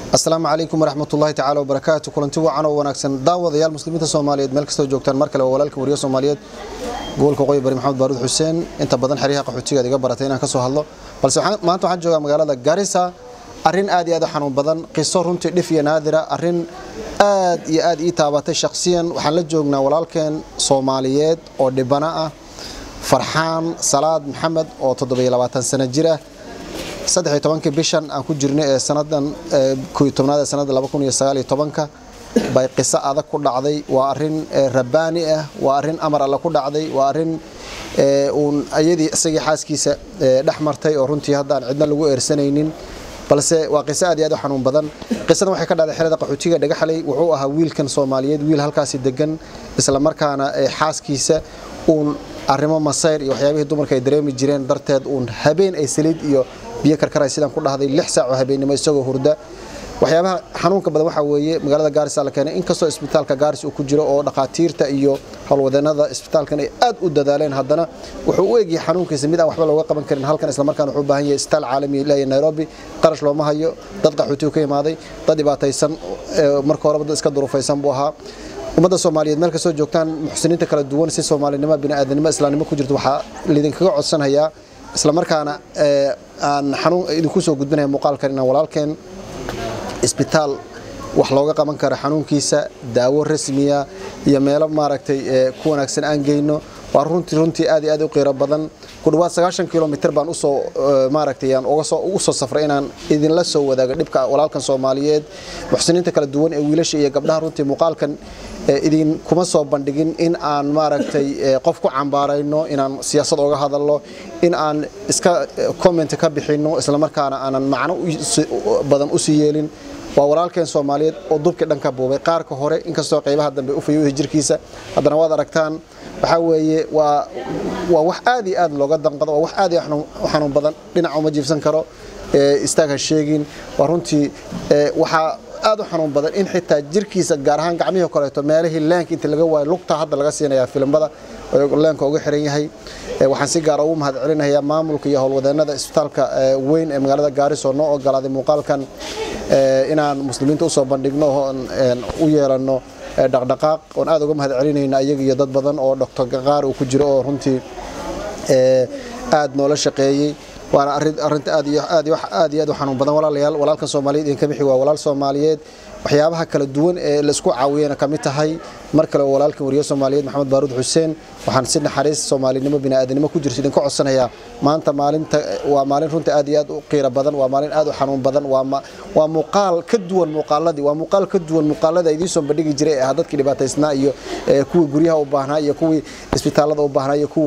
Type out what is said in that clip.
asalaamu calaykum waraxmat ullahi tacala wabarakaatu kulanti wacan oo wanaagsan daawadayaal muslimiinta soomaaliyeed meel kastoo joogtaan mar kale waa walaalka wariye soomaaliyeed gobolka qoyi bari maxamed baaruud xuseen inta badan xeryaha qaxootigaad iga baratay inaan ka soo hadlo balse maanta waxaan joogaa magaalada garissa arrin aad iyo aad u xanuun badan qiso runtii dhif iyo naadira arrin aad iyo aad ii taabatay shakhsiyan waxaan la joognaa walaalkeen soomaaliyeed oo dhibana ah farxaan salaad maxamed oo toddobiyo labaatan sano jir ah saddex iyo tobankii bishan aan ku jirnay ee sanadan kooiyo tobnaad ee sanadda laba kun iyo sagaal iyo tobanka bay qiso adag ku dhacday waa arrin rabbaani ah waa arrin amar alle ku dhacday waa arrin uun ayadii isagii xaaskiisa dhex martay oo runtii hadda aan cidna lagu eersanaynin balse waa qiso aad iyo aad u xanuun badan qisadan waxay ka dhacday xerada qaxootiga dhagaxley wuxuu ahaa wiilkan soomaaliyeed wiil halkaasi degan isla markaana xaaskiisa uun arrimo masayr iyo waxyaabihii dumarka ay dareemi jireen darteed uun habeen ay saliid iyo biyo karkaray sidaan ku dhahday lix saac oo habeennimo isagoo hurda waxyaabaha xanuunka badan waxaa weeye magaalada gaarisa la keenay inkastoo isbitaalka gaaris uu ku jiro oo dhakhaatiirta iyo howlwadeenada isbitaalkan ay aad u dadaaleen haddana wuxuu u egyahay xanuunkiisa mid aan waxba looga qaban karin halkan islamarkaana wuxuu u baahan yahay isbitaal caalami leeyahay nairobi qarash looma hayo dad qaxootigu ka imaaday dad dhibaataysan marka horeba dad iska durufaysan buu ahaa ummadda soomaaliyeed meel kastoo joogtaan muxsiniinta kala duwan si soomaalinimo bini'aadanimo islaamnimo ku jirto waxaa lidinkaga codsanhayaa islamarkaana aan xanuun idinku soo gudbinaya muuqaalkan inaan walaalkeen isbitaal wax looga qaban karo xanuunkiisa daawo rasmiya iyo meelo maaragtay ku wanaagsan aan geyno waa runtii runtii aad iyo aad u qiiro badan ku dhawaad sagaashan kilomitr baan usoo maaragtay aan uga soo ugu soo safray inaan idinla soo wadaago dhibka walaalkan soomaaliyeed muxsiniinta kala duwan ee wiilasha iyo gabdhaha runtii muuqaalkan idin kuma soo bandhigin in aan maaragtay qof ku cambaarayno inaan siyaasad oga hadalno in aan iska comment ka bixinno islamarkaana aanan macno badan usii yeelin waa walaalkeen soomaaliyeed oo dubkii dhanka buubay qaarka hore inkastoo qaybaha dambe u fayuuhi jirkiisa haddana waad aragtaan waxaa weeye waa waa wax aad iyo aad looga danqado waa wax aad iyo u xanuun badan dhinaca uma jiifsan karo istaag ha sheegin waa runtii waxaa aad u xanuun badan in xitaa jirkiisa gaar ahaan gacmihii koleeto meelihii leenka inta laga waayo lugta hadda laga siinayaa filimada leenka uga xiran yahay waxaan si gaara ugu mahad celinayaa maamulka iyo howlwadeenada isbitaalka weyn ee magaalada gaariso noo ogolaaday muuqaalkan inaan muslimiinta usoo bandhigno oon u yeelanno dhaqdhaqaaq oon aad uga mahad celinayna ayaga iyo dad badan oo doctor qaar uu ku jiro oo runtii aad noola shaqeeyey waana arinta aad iyo aad aad iyo aad u xanuun badan walaalayaal walaalkan soomaaliyeed idinka bixi waa walaal soomaaliyeed waxyaabaha kala duwan ee la isku caawiyana ka mid tahay mar kale waa walaalkan wariye soomaaliyeed maxamed baaruud xuseen waxaan si naxariis soomaalinimo bini'aadanimo ku jirto idinka codsanayaa maanta maalinta waa maalin runta aad iyo aad u qiiro badan waa maalin aad u xanuun badan waa muuqaal ka duwan muuqaaladii waa muuqaal ka duwan muuqaalada idiin soo bandhigi jiray ee ah dadkii dhibaataysnaa iyo kuwii guryaha u baahnaa iyo kuwii isbitaalada u baahnaa iyo kuwii